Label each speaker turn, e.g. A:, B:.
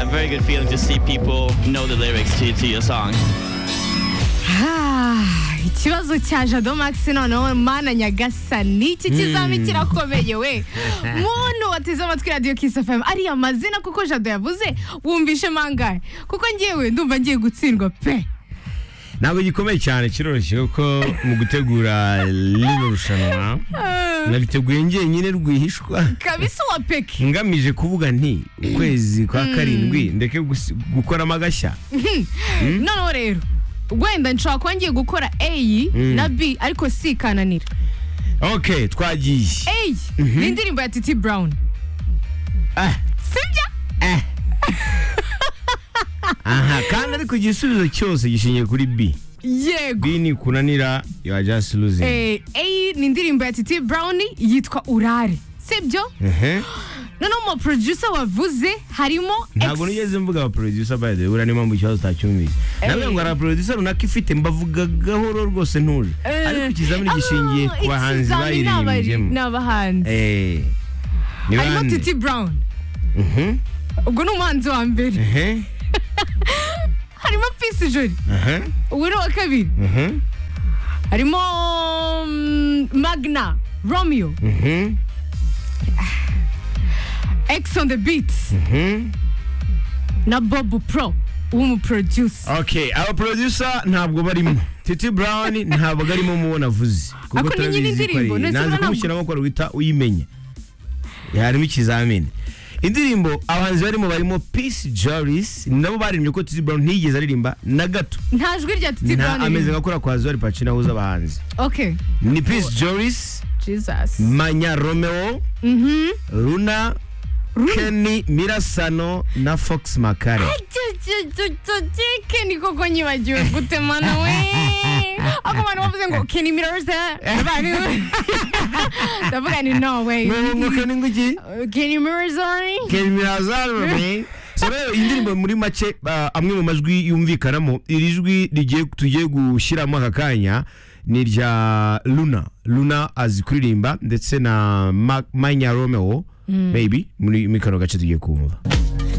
A: very good feeling to see people know the lyrics to, to your song.
B: Ah, ikibazo cya jado maxino nawe mana nyagasani iki kizaba kirakomeye we muntu wateze amatwi radiyo kisi fm ariya mazina kuko jado yavuze wumvishe mangahe kuko ngewe ndumva ngiye gutsindwa pe
C: ntabwo gikomeye cyane kiroroshye kuko mu gutegura rino rushanwa nabiteguye njyenyine rwihishwa
B: kabisa wa peke
C: ngamije kuvuga nti ukwezi kwa karindwi ndeke gusi- gukoramo agashya
B: noneho rero wenda nshobora kuba ngiye gukora a na b ariko c ikananira
C: ok twagiye
B: a ni indirimbo ya titi brown
C: Ah,
B: sibyo
C: eh. aha kandi ariko igisubizo cyose gishingiye kuri b
B: yego
C: b ni kunanira you are just losing
B: Eh, A ni indirimbo ya Titi Brown yitwa Urare sibyo
C: Ehe.
B: noneho mu producer wavuze harimo
C: ntabwo
B: ex-
C: nigeze mvuga aba producer by the way uriya niyo mpamvu ikibazo utacyumvise navuga ngo hari abaproducer runaka ifite mbavuga gahoro rwose ntuje
B: Eh,
C: ariko ikizamini gishingiye
B: ah,
C: ku bahanzi
B: ikizamini ni abari-
C: bayiririmbyemo
B: ni abahanzi
C: Eh, ni
B: harimo
C: bande?
B: Titi Brown
C: Mhm,
B: ubwo ni umuhanzi wa mbere
C: ehe,
B: harimo Peace Jolie
C: aha,
B: uwo ni uwa kabiri
C: aha,
B: harimo mm, Magna Romeo
C: mhm,
B: X on the beat
C: mhm.
B: na Bob Pro w'umuproducer
C: okay aba producer ntabwo barimo titi brown ntabwo arimo mubona avuze
B: Ako ni nyine
C: turabizi ko ari-
B: indirimbo, none se
C: nanze
B: ntabwo-
C: kumushyiramo ko wita uyimenya harimo ikizamini indirimbo abahanzi barimo barimo peace jolis nabo baririmbye ko titi brown ntiyigeze aririmba na gato
B: nta jwi rya Titi
C: nta
B: Brown
C: ameze
B: ririmo.
C: nka kura kwa zuari pacina ahuza abahanzi
B: okay
C: ni peace jolis
B: Jesus
C: manya romeo
B: mhm
C: Luna, Kenny Mirasano na Fox Makare.
B: keni koko nyibagiwe gutemana we ako bantu bavuze ngo keni mirose ndavuga ni no way
C: Mwunguka n'inguki?
B: keni mirose
C: Kenny Mirasano. me. So rero indirimbo muri make ah, amwe mu majwi yumvikanamo iri jwi rigiye tugiye gushyiramo aka kanya ni irya Luna. Luna azi kuririmba ndetse na Ma- Manya Romeo maybe muri muri kano gace tugiye kumva.